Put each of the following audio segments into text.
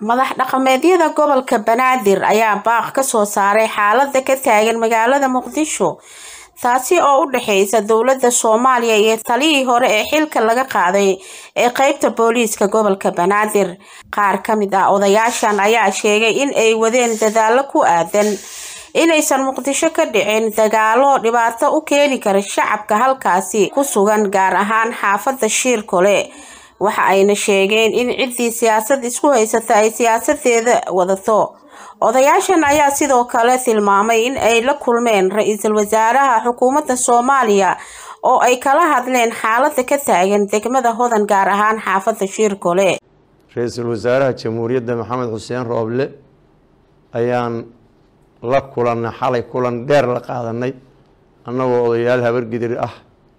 madax dhaqameedyada gobolka banaadir ayaa baaq ka soo saaray xaalada ka taagan magaalada muqdisho taasi oo u dhexeysa dowladda soomaaliya iyo taliyii hore ee xilka laga qaaday ee qeybta booliiska gobolka banaadir qaar ka mid ah odayaashan ayaa sheegay in ay wadeen dadaalo ku aadan inaysan muqdisho ka dhicin dagaalo dhibaato u keeni kara shacabka halkaasi ku sugan gaar ahaan xaafada shiirkole waxa ayna sheegeen in ciddii siyaasad isku haysata ay siyaasadeeda wadato odayaashan ayaa sidoo kale tilmaamay in ay la kulmeen ra-iisul wasaaraha xukuumadda soomaaliya oo ay kala hadleen xaalada ka taagan degmada hodan gaar ahaan xaafada shiirkole ra-iisul wasaaraha jamhuuriyadda maxamed xuseen rooble ayaan la kulannay xalay kulan dheer la qaadanay annagoo odayaal habargidir ah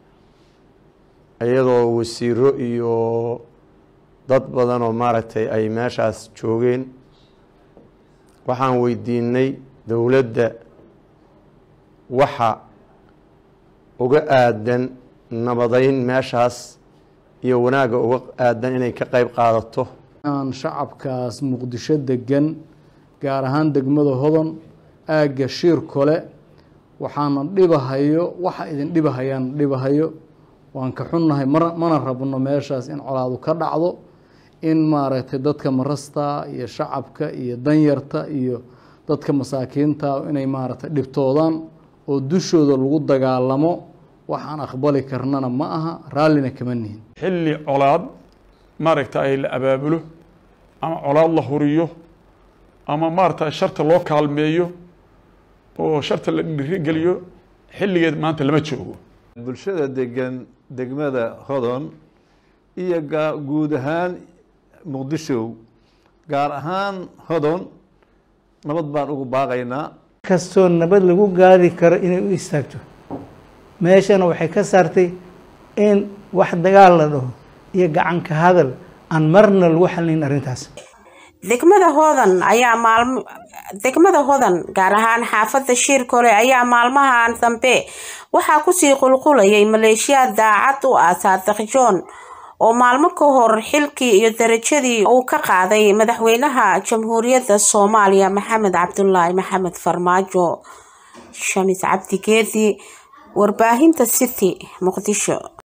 iyadoo wasiiro iyo dad badan oo maaragtay ay meeshaas joogeen waxaan weydiinay dowladda waxa uga aadan nabadeyn meeshaas iyo wanaagga uga aadan inay ka qeyb qaadato aan shacabkaas muqdisho degan gaar ahaan degmada hodon aagga shiir kole waxaana dhibahayo waxa idin dhibahayaan dhibahayo waan ka xunnahay mar mana rabno meeshaas in colaadu ka dhacdo in maaragtay dadka marasta iyo shacabka iyo danyarta iyo dadka masaakiinta inay maaragtay dhibtoodaan oo dushooda lagu dagaalamo waxaan aqbali karnana ma aha raallina kama nihin xilli colaad maaragtay la abaabulo ama colaad la huriyo ama maaragtay sharta loo kaalmeeyo oo sharta la dhirigeliyo xilligeed maanta lama joogo bulshada degan degmada hodon iyo guud ahaan muqdisho gaar ahaan hodon nabad baan ugu baaqaynaa kastoo nabad lagu gaari karo inay u istaagto meeshana waxay ka saartay in wax dagaal la dhaho iyo gacanka hadal aan marna lagu xalinayn arrintaas degmada hodan ayaa maalmo degmada hodan gaar ahaan xaafada shiirkole ayaa maalmahan dambe waxaa kusii qulqulayay maleeshiyaad daacad u ah saadiq john oo maalmo ka hor xilkii iyo darajadii uu ka qaaday madaxweynaha jamhuuriyadda soomaaliya maxamed cabdulaahi maxamed farmaajo shamis cabdi geedi warbaahinta city muqdisho